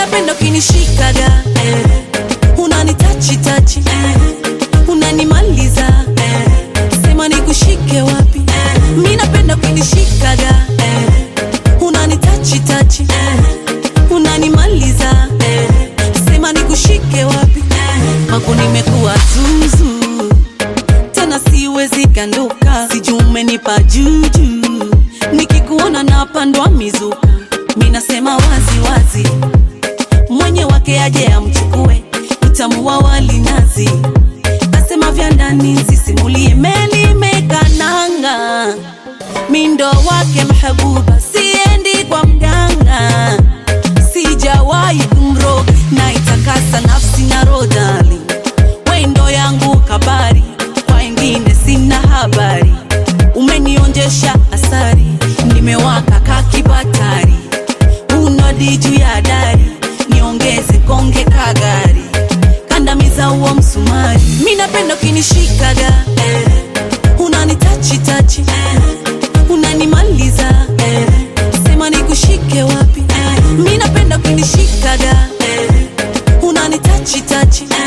napenda ukinishikaga eh. unanitachi tachi eh. unanimaliza eh. sema nikushike wapi eh. mi napenda ukinishikaga eh. unanitachi tachi eh. unanimaliza eh. sema nikushike wapi eh. mako nimekuwa zuzu tena siwezi kanduka, sijui umenipa juju, nikikuona napandwa mizuka, mi nasema wazi wazi, mwenye wake aje amchukue, utamu wa wali nazi, asema vya ndani nsisimulie, meli mekananga, mindo wake mhabuba, siendi kwa mganga, sijawahi kumroga, naitakasa nafsi na rodali wendo yangu kabari, kwa wengine sina habari. Umenionjesha asari, nimewaka kakibatari, unodi juu ya dari, niongeze konge kagari, kandamiza huo msumari. Mi napenda ukinishikaga eh, unanitachi tachi eh, unanimaliza eh, sema nikushike wapi eh, mi napenda ukinishikaga eh, unanitachi tachi eh,